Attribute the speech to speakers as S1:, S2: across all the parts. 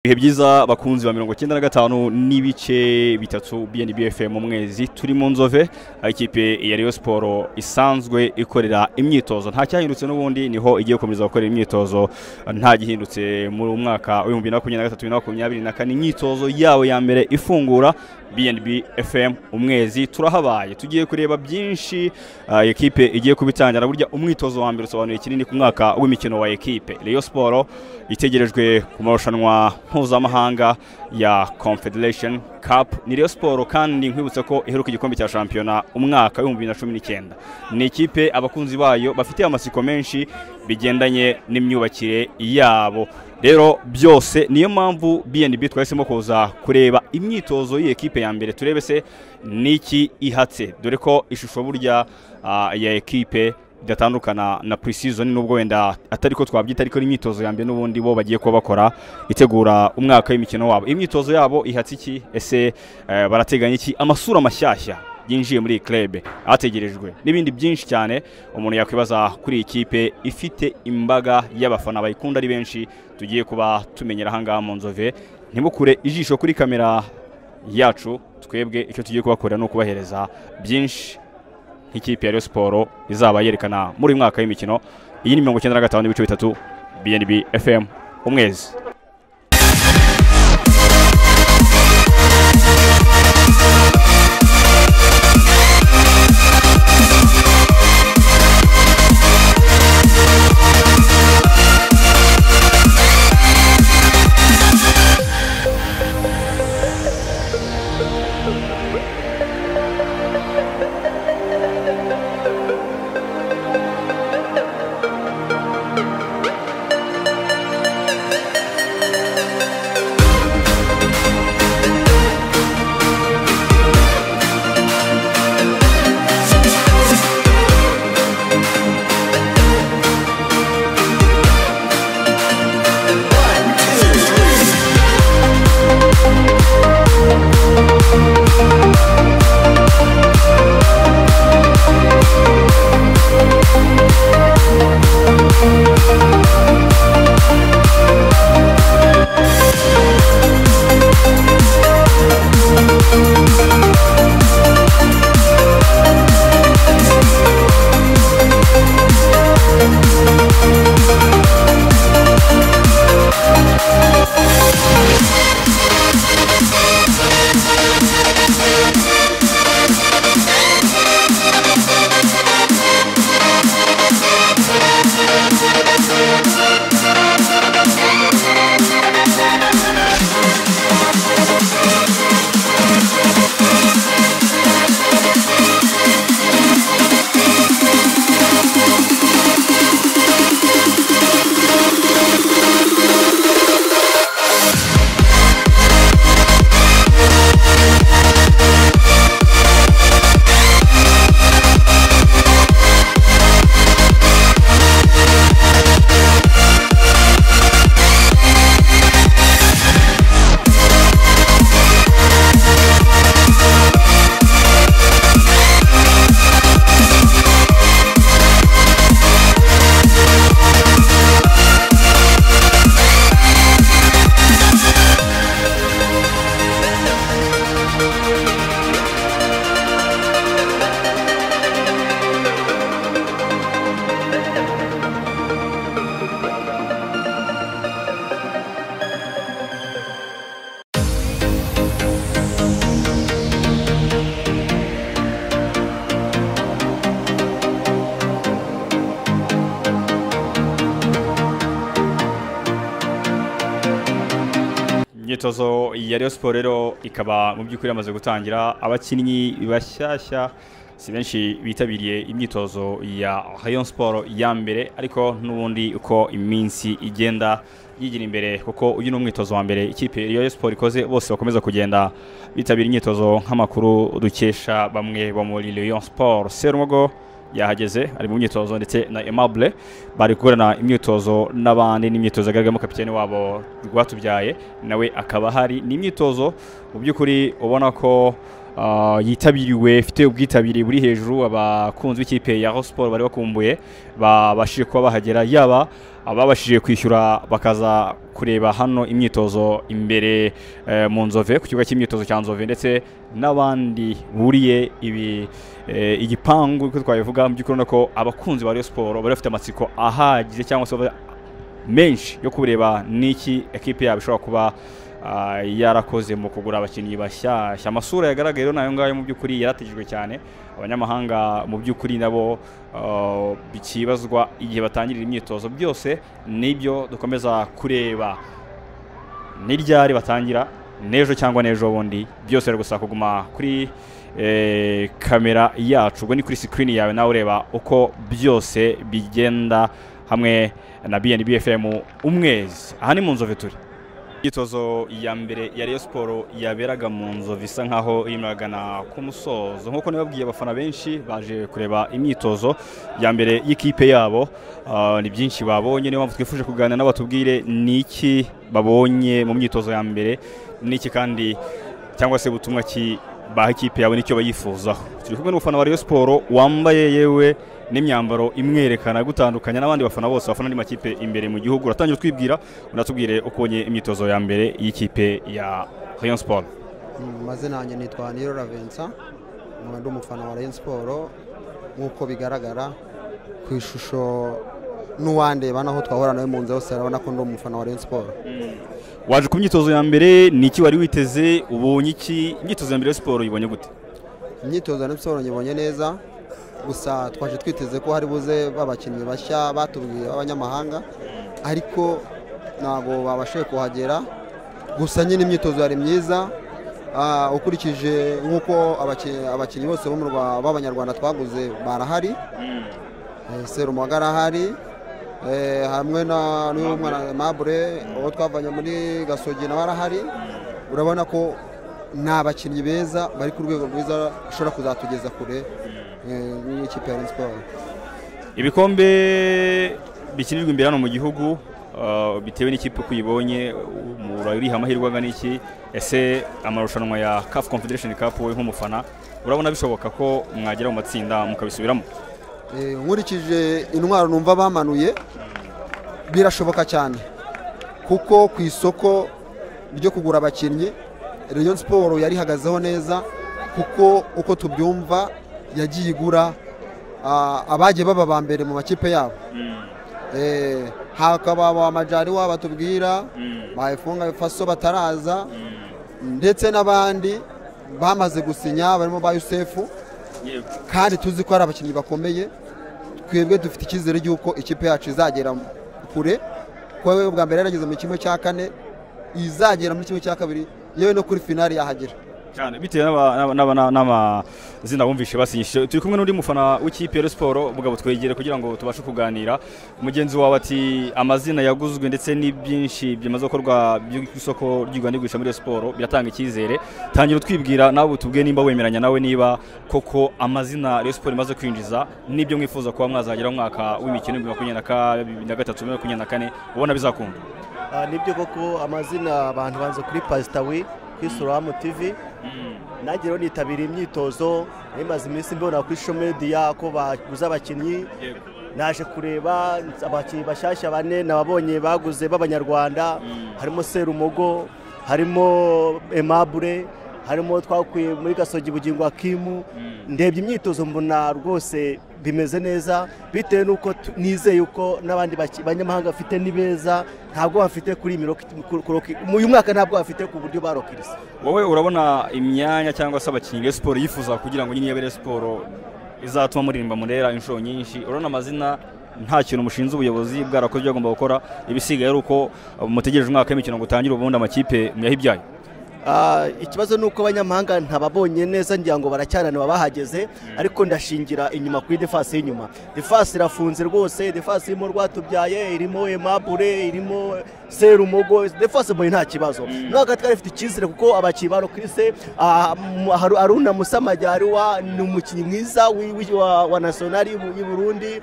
S1: ibihe byiza bakunzi ba mirongo icyenda na gatanu n'ibice bitatu bnbfm mu mwezi turi mu nzove aho ikipe ya Rayon siporo isanzwe ikorera imyitozo nta cyahindutse n'ubundi niho igiye gukomeza gukorera imyitozo nta gihindutse muri mwaka w'ibihumbi bibiri na makumyabiri na gatatu bibiri na makumyabiri na kane imyitozo yabo ya mbere ifungura bnbfm umwezi turahabaye tugiye kureba byinshi ah, ekipe igiye kubitangira burya umwitozo wa mbere usobanuye kinini ku mwaka w'imikino wa ekipe Rayon siporo itegerejwe ku marushanwa mpuzamahanga ya confederation cup ni Rayon siporo kandi nkwibutse ko iheruka igikombe cya shampiyona umwaka w'ibihumbi bibiri na cumi n'icyenda ni ikipe abakunzi bayo bafite amatsiko menshi bigendanye n'imyubakire yabo rero byose niyo mpamvu bnb twahisemo kuza kureba imyitozo y'iyi ekipe ya mbere turebe se n'iki ihatse dore ko ishusho burya ah, ya ekipe idatandukana na pre-season nubwo wenda atari ko twabyita ariko n'imyitozo ya mbere n'ubundi bo bagiye kuba bakora itegura umwaka w'imikino wabo imyitozo yabo ihatse iki ese eh, barateganya iki amasura mashyashya yinjiye muri iyi club ategerejwe n'ibindi byinshi cyane umuntu yakwibaza kuri iyi kipe ifite imbaga y'abafana bayikunda ari benshi tugiye kuba tumenyera ahangaha mu nzove ntibukure ijisho kuri kamera yacu twebwe icyo tugiye kubakorera ni ukubahereza byinshi nk'ikipe ya Rayon siporo izaba yerekana muri uyu mwaka w'imikino iyi ni mirongo icyenda na gatanu n'ibice bitatu bnb fm umwezi imyitozo ya Rayon siporo rero ikaba mu by'ukuri yamaze gutangira abakinnyi bashyashya si benshi bitabiriye imyitozo ya Rayon siporo ya mbere ariko n'ubundi uko iminsi igenda yigira imbere kuko uyu ni umwitozo wa mbere ikipe ya Rayon siporo ikoze bose bakomeza kugenda bitabira imyitozo nk'amakuru dukesha bamwe bo muri Rayon siporo Serumogo yahageze ari mu myitozo ndetse na Aimable bari gukorana imyitozo n'abandi n'imyitozo yagaragamo kapitene wabo rwatubyaye nawe akaba ahari ni imyitozo mu by'ukuri ubona ko ah, yitabiriwe ifite ubwitabire buri hejuru abakunzi b'ikipe ya Rayon Sport bari bakumbuye babashije kuba bahagera yaba ababashije kwishyura bakaza kureba hano imyitozo imbere eh, mu nzove ku kibuga cy'imyitozo cya nzove ndetse n'abandi buriye ibi eh, igipangu uko twabivuga mu by'ukuri urabona ko abakunzi ba Rayon Sport bari bafite amatsiko ahagije cyangwa se bari- menshi yo kureba n'iki ekipe yabo ishobora kuba ah, yarakoze mu kugura abakinnyi bashyashya amasura yagaragaye rero ni ayo ngayo mu by'ukuri yarategerejwe cyane abanyamahanga mu by'ukuri nabo ah, bikibazwa igihe batangirira imyitozo byose nibyo dukomeza kureba ni ryari batangira n'ejo cyangwa n'ejo bundi byose biri gusa kuguma kuri eh, kamera yacu ubwo ni kuri sikirini yawe nawe ureba uko byose bigenda hamwe na BNB FM umwezi aha ni mu nzove turi imyitozo ya mbere ya Rayon Sport yaberaga mu nzove isa nkaho irimo iragana ku musozo nk'uko nababwiye abafana benshi baje kureba imyitozo ya mbere y'ikipe yabo Ah, ni byinshi babonye niyo mpamvu twifuje kuganira nabo tubwire ni iki babonye mu myitozo ya mbere n'iki kandi cyangwa se ubutumwa ki baha ikipe yawe nicyo bayifuzaho turi kumwe n'umufana wa Rayon Sport wambaye yewe n'imyambaro imwerekana gutandukanya n'abandi bafana bose bafana andi makipe imbere mu gihugu uratangira utwibwira unatubwire uko ubonye imyitozo ya mbere y'ikipe ya Rayon Sport
S2: mu mazina yanjye nitwa Niro Ravensa nkaba ndi umufana wa Rayon Sport nk'uko bigaragara ku ishusho n'uwandeba naho twahura nawe mu nzu yose arabona ko ndi umufana wa Rayon Sport
S1: waje ku myitozo ya mbere ni iki wari witeze ubonye iki imyitozo ya mbere ya siporo uyibonye gute
S2: imyitozo ya Rayon Sport nyibonye neza gusa twaje twiteze ko hari buze babakinnyi bashya batubwiye b'abanyamahanga ariko ntabwo babashije kuhagera gusa nyine imyitozo yari myiza Ah, ukurikije nk'uko abaki- abakinnyi bose bo mu Rwa- b'abanyarwanda twaguze barahari Eh, serumaga arahari Eh, hamwe na n'uyu mwana mabure uwo twavanye muri gasogi nawe arahari urabona ko ni abakinnyi beza bari ku rwego rwiza ushobora kuzatugeza kure eh, n'ikipe ya Rayon Sport
S1: ibikombe bikinirwa imbere hano mu gihugu uh, bitewe n'ikipe uko uyibonye murariha amahirwe angana iki ese amarushanwa ya CAF Confederation Cup wowe nk'umufana urabona bishoboka ko mwagera mu matsinda mukabisubiramo
S2: Eh, nkurikije intwaro numva bamanuye birashoboka cyane kuko ku isoko ryo kugura abakinnyi Rayon Sport yarihagazeho neza kuko uko tubyumva yagiye igura ah, abagiye baba ba mbere mu makipe yabo Eh, hakaba ba majari wabo batubwira bayifunga faso bataraza ndetse n'abandi bamaze gusinya barimo ba Yusefu kandi tuzi ko hari abakinnyi bakomeye twebwe dufite icyizere y'uko ikipe yacu izagera kure kuko we bwa mbere yarageze mu kimwe cya kane izagera muri kimwe cya kabiri yewe no kuri finali yahagera
S1: cyane bitewe n'aba- n'aba- n'aba- n'amazina bumvishe basinyishije turi kumwe n'undi mufana w'ikipe ya Rayon siporo mugabo twegere kugira ngo tubashe kuganira mugenzi wawe ati amazina yaguzwe ndetse n'ibyinshi bimaze gukorwa by'isoko ry'igura n'igurisha muri Rayon siporo biratanga icyizere tangira utwibwira nawe tubwiye nimba wemeranya nawe niba koko amazina Rayon siporo imaze kwinjiza n'ibyo mwifuza kuba mwazagera mu mwaka w'imikino w'ibihumbi makumyabiri na ka- na gatatu bibiri na makumyabiri na kane ubona bizakunda
S3: Ah, nibyo koko amazina abantu banze kuri pasita we kuri soramu tivi nanjye rero nitabira imyitozo nimaze iminsi mbona kuri sho mediya ko baguze abakinnyi naje kureba abakinnyi bashyashya bane nababonye baguze b'abanyarwanda harimo serumogo harimo emabure harimo twakuye muri gasogi bugingo akimu ndebye imyitozo mbona rwose bimeze neza bitewe n'uko tu- nizeye uko n'abandi baki- banyamahanga bafite ni beza ntabwo bafite kuri iyi miroko ku- ku- ku- uyu mwaka ntabwo bafite ku buryo barokirise
S1: wowe urabona imyanya cyangwa se abakinnyi Rayon siporo yifuza kugira ngo nyine iyabe Rayon siporo izatuma muririmba murera inshuro nyinshi urabona amazina nta kintu mushinze ubuyobozi bwarakoze ibyo agomba gukora ibisigaye ari uko uh, mutegereje umwaka w'imikino ngo utangire ubundi amakipe muyahibyaye
S3: Ah, ikibazo ni uko abanyamahanga ntababonye neza ngira ngo baracyananiwe bahageze ariko ndashingira inyuma kuri defasi y'inyuma defasi irafunze rwose defasi irimo rwatubyaye irimo emabure irimo serumogo defasi mbonye nta kibazo no hagati twari dufite icyizere kuko abakinnyi ba rokirise ah, mu- Haru- aruna musamajyariwa ni umukinnyi mwiza wi- wi- wa- wa nasiyonari y'u- y'u burundi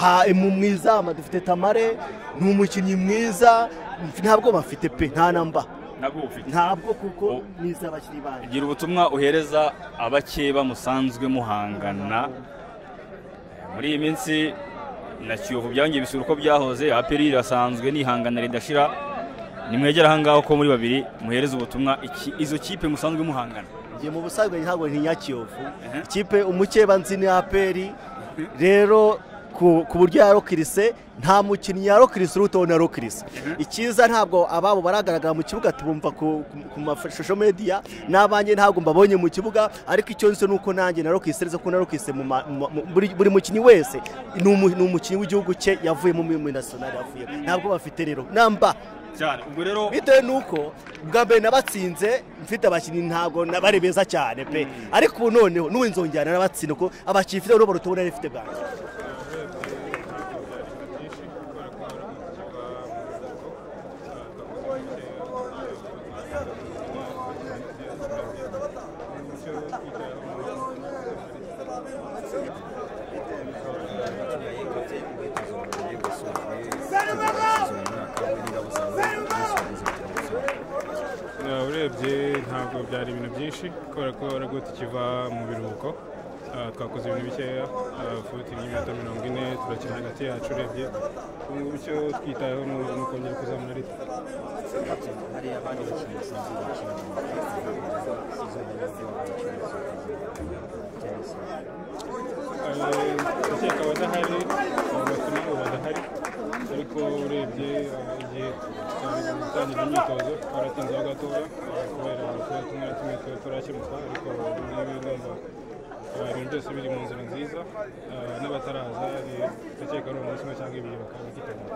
S3: Ha- mu mwiza dufite tamare ni umukinnyi mwiza ntabwo bafite pe nta namba
S1: ntabwo ufite
S3: ntabwo kuko
S1: Oh.
S3: ni iz'abakinnyi banyu
S1: gira ubutumwa uhereza abake bamusanzwe muhangana muri iyi minsi na kiyovu byangije bisura uko byahoze aperi irasanzwe nihanganira ridashira nimwegera ahangaha uko muri babiri muhereza ubutumwa iki- izo kipe musanzwe muhangana
S3: njye mu busanzwe ntabwo ntinya kiyovu
S1: Ehe.
S3: ikipe umukeba nzi ni aperi rero ku ku buryo yarokirise nta mukinnyi yarokirise uruta ubona yarokirise icyiza ntabwo ababo baragaragara mu kibuga tubumva ku ku- ku mashusho mediya n'abanjye ntabwo mbabonye mu kibuga ariko icyo nzi ni uko nanjye narokirise neza ko narokirise mu ma- mu- mu- buri buri mukinnyi wese ni umu- ni umukinnyi w'igihugu cye yavuyemo muri nasiyonari yavuyemo ntabwo bafite rero namba
S1: cyane ubwo rero
S3: bitewe nuko bwa mbere nabatsinze mfite abakinnyi ntabwo na- bari beza cyane pe ariko ubu noneho n'ubu nzongera nabatsinda kuko abakinnyi mfite n'ubu baruta ubu nari mfite bwa mbere
S4: Eh, urebye ntabwo byari ibintu byinshi kubera ko nabwo tukiva mu biruhuko Eh, twakoze ibintu bikeya eh, futi ry'iminota mirongo ine turakina hagati yacu urebye ubu ngubu icyo twitayeho ni ni ukongera kuzamura rito ndakeka abadahari abatuma ubu badahari ariko urebye eh, igihe twatangira imyitozo twaratinzeho gatoya eh, kubera kuba tumwe na tumwe tuba turakemuka ariko niba igomba ibintu byose biri mu nzira nziza eh, n'abataraza ni- ndakeka ari umunsi umwe cyangwa ibiri bakaba bakitabira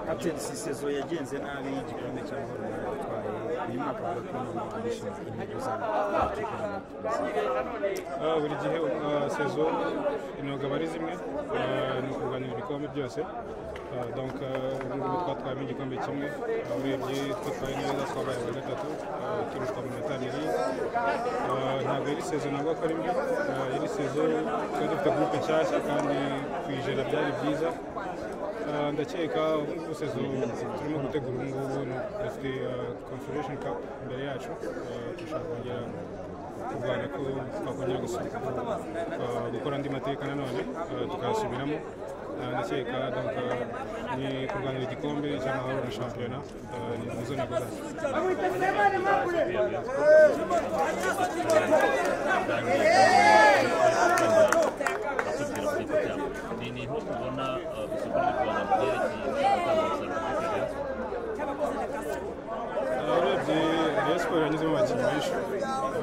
S5: kapiteni sisezo yagenze nabi igikombe cy'amahoro yaratwaye uyu mwaka avuga ko ntabwo yishimiye intego zabo
S4: Ah, buri gihe ah, sezo intego aba ari zimwe ah, ni ukurwanira ibikombe byose Ah, donc ah, ubu ngubu twatwayemo igikombe kimwe Ah, urebye twatwaye neza twabaye aba gatatu ah, turushwa mu minota abiri Ah, ntabwo yari sezo ntabwo akora imbi Ah, yari sezo twari dufite gurupe nshyashya kandi kuyijera byari byiza Ah, ndakeka ubu ngubu sezo turimo gutegura ubu ngubu ni- dufite conferation cup imbere yacu Ah, turashaka kongera kurwanya ko twakongera gusa- uh, gukora andi mateka nanone uh, tukayasubiramo Uh, ndakeka donc uh, ni kurwanira igikombe cy'amahoro na shampiyona uh, ni nizo ntego zacu
S6: ni niho tubona isoko ry'u rwanda mu byerekeye gutanga umusaruro
S4: Uh, urebye rayon siporo yanyuzemo abakinnyi benshi Uh,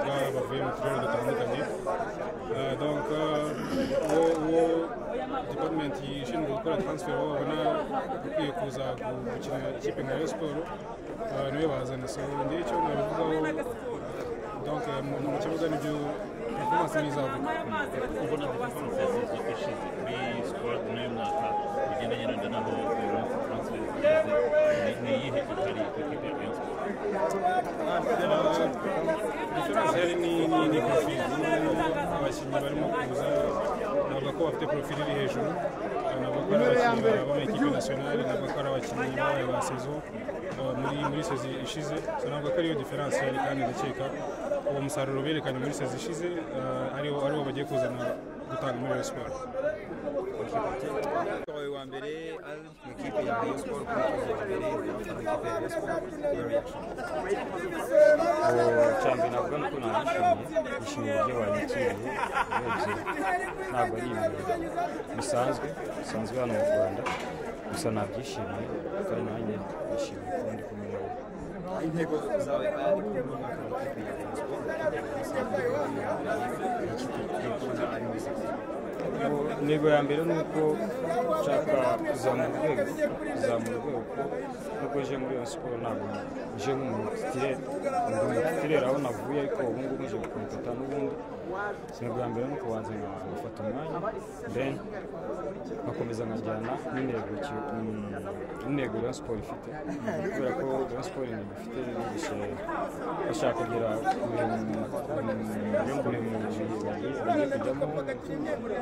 S4: navuga bavuye mu turere dutandukanye Uh, donc uh, uwo uwo department ishinzwe gukora transfer wabo babona ukwiye kuza gu- gukina ikipe nka rayon siporo uh, niwe bazana so ngicyo nabivugaho donc uh, mu mu kibuga nibyo performance n'izavuga
S6: ubona performance yasizwe ishize kuri squad n'uyu mwaka bigendanye na naho uyu munsi transfer zigeze ni iyihe itari ikipe ya rayon sport
S4: diferanse yari ni ni ni profil abakinnyi barimo kuza navuga ko bafite profil iri hejuru navuga ko ari abakinnyi baba mu ikipe nasiyonari navuga ko ari abakinnyi babaye ba sezo eh, muri muri sezi ishize so navuga ko ariyo diferanse yari kandi ndakeka uwo musaruro berekanye muri sezi ishize eh, ariwo ariwo bagiye kuzana gutanga muri Rayon siporo
S5: twabaye uwa mbere ari mu ikipe ya rayon sport kuri tuzi wa mbere mu ikipe ya rayon sport ya reaction
S7: cyane ntabwo ari uko nabishimiye nishimiye uburyo banyakiriye urebye ntabwo ari ibintu bisanzwe bisanzwe hano mu rwanda gusa nabyishimiye kandi nanjye nishimiye kuba ndi kumwe nabo
S5: intego zawe ari kuba mu mwaka mu ikipe ya rayon sport ikipe ya rayon sport ni ikipe tugiye kubona ari muri sezi
S7: intego ya mbere ni uko nshaka kuzamura urwego kuzamura urwego kuko nubwo uje muri iyo siporo ntabwo uje nk'umutitireri ndi umutitireri aho navuye ariko ubu ngubu nje gukompeta n'ubundi intego ya mbere ni ukubanza nka- ngafata umwanya then nkakomeza nkajyana n'intego ki- mm, n'intego Rayon siporo ifite kubera ko Rayon siporo intego ifite yigisha bashaka kugera ku bintu ku bintu bagiye bagiye kujyamo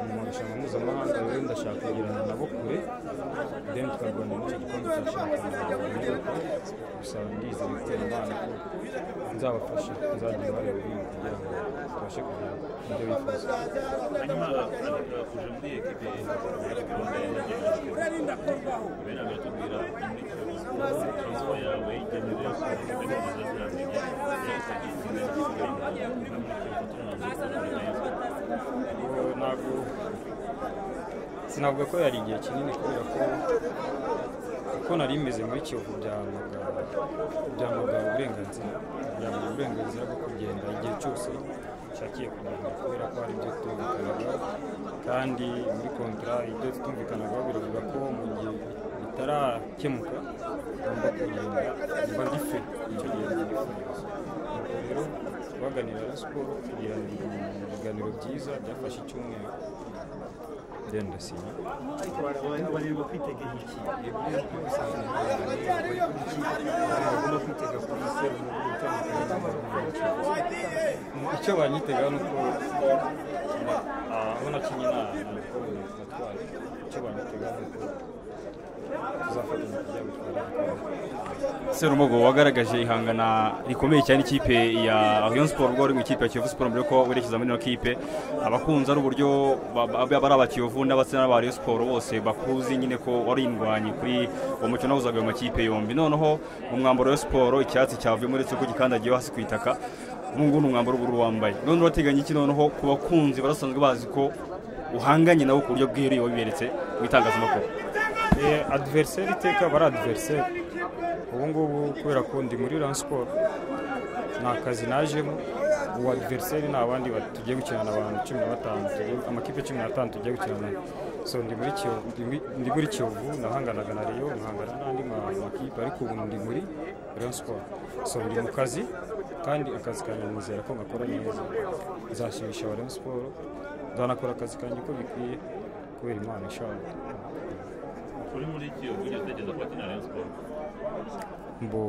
S7: mu marushanwa mpuzamahanga rero ndashaka kugirana nabo kure then tukarwanira icyo gikombe cya shampiyona
S4: buryo gusa ndizeye gutera imana ko nzabafasha nzagira uruhare runini kugira ngo tubashe kugira ibyo bifuza
S6: hanyuma arashobora kuja muri ekipe yaje gahunda ya bene baratubwira inzira yawe ijya muri yose ndakomeza zirangira yasagiye kimwe
S4: Ubu ntabwo sinavuga ko yari igihe kinini kubera ko kuko nari meze muri kiyovu byamagana byamagana uburenganzira byamagana uburenganzira bwo kugenda igihe cyose nshakiye kugenda kubera ko hari ibyo twumvikanaga kandi muri kontara ibyo twumvikanagaho biravuga ko mu gihe bitarakemuka ngomba kugenda mba gife icyo gihe ngifunze nuko rero twaganira na siporo tugirana ibiganiro byiza byafashe icyumweru then ndasinya
S8: bareba kwitega iki ibyo bisanzwe bagomba kwitega kuri se mu buryo butandukanye
S4: icyo banyitega ni uko ah, aho nakinnye na nakomeye natwaye icyo banyitega ni uko tuzafatanya kujya gutwara igikombe
S1: serumogo wagaragaje ihangana rikomeye cyane ikipe ya rayon siporo ubwo wari mu ikipe ya kiyovu siporo mbere yuko werekeza muri ino kipe abakunzi ari uburyo ba- ba- ba- bari aba kiyovu n'abasore n'aba rayon siporo bose bakuzi nyine ko wari indwanyi kuri uwo mukino wahuzaga ayo makipe yombi noneho mu mwambaro wa Rayon siporo icyatsi cyavuyemo uretse ko gikandagiyeho hasi ku itaka ubu ngubu ni umwambaro w'ubururu wambaye none urateganya iki noneho ku bakunzi barasanzwe bazi ko uhanganye nabo ku buryo bwihariye wabiberetse mu itangazamakuru
S4: Eh, adversaire iteka aba ari adversaire ubu ngubu kubera ko ndi muri ran siporo ni akazi najemo ubu adversaire ni abandi ba- tugiye gukinana abantu cumi na batanu tugiye- amakipe cumi n'atanu tugiye gukinana so ndi muri kiyovu ndi muri- ndi muri kiyovu nahanganaga na riyo nkahangana n'andi ma- makipe ariko ubu ndi muri ran siporo so ndi mu kazi kandi akazi kanjye nizera ko ngakora neza nzashimisha aba ran siporo nzanakora akazi kanjye uko bikwiye kubera imana ishaka
S6: uri muri iki ubu ugeze utekereza ko wakina rayon siporo
S4: mbo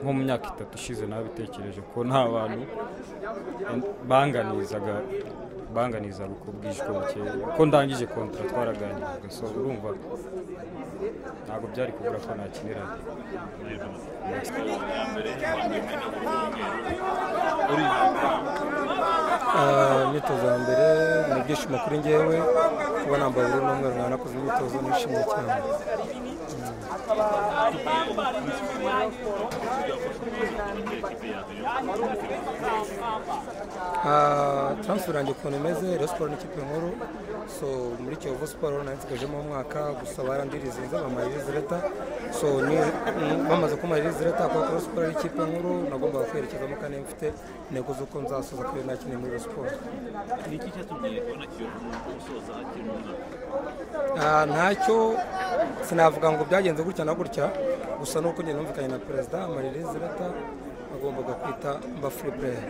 S4: nko mu myaka itatu ishize nabitekereje ko nta bantu banganizaga banganizaga uko bwije uko bukeye uko ndangije kontara twaraganiraga so urumva ntabwo byari kubura ko nakinira
S9: Ah, imyitozo ya mbere ni ibyishimo kuri ngewe kuba nambaye ubururu n'umweru mwanakoze imyitozo nishimye cyane Ah, transfer yanjye ukuntu imeze Rayon siporo ni ikipe nkuru so muri kiyovu siporo nari nsigajemo umwaka gusa barandirizinze bamaye rizireta so ni- ni- bamaze kumara rizireta kuko Rayon siporo ari ikipe nkuru nagombaga kwerekezamo kandi mfite intego z'uko nzasoza kubera nakinye muri Rayon siporo
S6: ni iki cyatumye ubona kiyovu gusoza akiri mu mwaka
S9: Ah, ntacyo sinavuga ngo byagenze gutya na gutya gusa nuko njye numvikanye na perezida marie zirata bagombaga kwita mba free player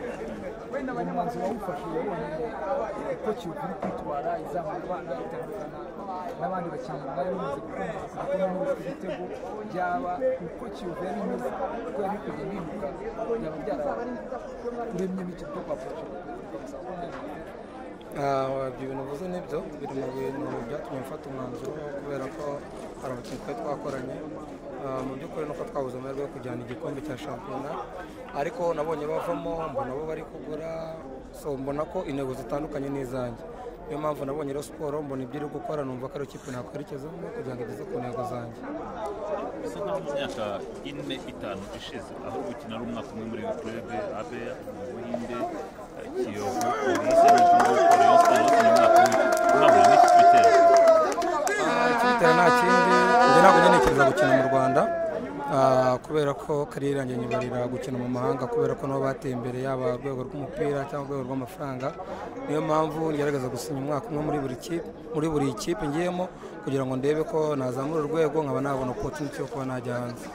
S10: n'abandi bakinnyi bari bamaze gukomeza kubona n'ubufite igitego byaba uko kiyovu yari imeze kuko yari kujya bimuka byaba byazaba kuremye n'icyo byo kwa
S9: Ah, ibyo bintu uvuze nibyo biri mu bintu byatumye mfata umwanzuro kubera ko hari abakinnyi twari twakoranye Ah, mu by'ukuri nuko twabuze amahirwe yo kujyana igikombe cya shampiyona ariko nabonye bavamo mbona bo bari kugura so mbona ko intego zitandukanye n'izanjye niyo mpamvu nabonye rero siporo mbona ibyo iri gukora numva ko ari ikipe nakwerekezamo kugira ngo igeze ku ntego zanjye
S6: bisa nkaho mu myaka ine itanu ishize aho gukina ari umwaka umwe muri kurebe abe mu buhinde eh, kiyovu polisi n'igihugu rayon siporo ni umwaka umwe mwabura n'iki bitero
S9: ikibitera nta kindi njye ntabwo njya ntekereza gukina mu rwanda ah, kubera ko kariyeri yanjye nyibarira gukina mu mahanga kubera ko nabo bateye imbere yaba urwego rw'umupira cyangwa urwego rw'amafaranga niyo mpamvu ngerageza gusinya umwaka umwe muri buri kipe muri buri kipe ngiyemo kugira ngo ndebe ko nazamura urwego nkaba nabona opportunity yo kuba najya hanze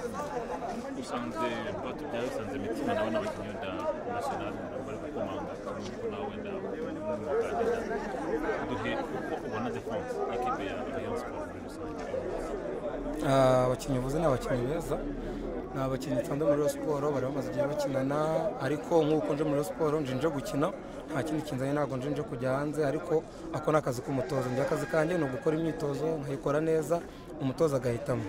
S6: usanze bato byabisanze imitima nawe n'abakinnyi wenda national bari gukomanga ko nawe wenda umuganda duhe uko ubona defense ekipe ya rayon siporo muri rusange
S9: Ah, abakinnyi uvuze ni abakinnyi beza ni abakinnyi nsanzwe muri Rayon siporo bari bamaze igihe bakinana ariko nk'uko nje muri Rayon siporo nje nje gukina nta kindi kinzanye ntabwo nje nje kujya hanze ariko ako ni akazi k'umutoza njye akazi kanjye ni ugukora imyitozo nkayikora neza umutoza agahitamo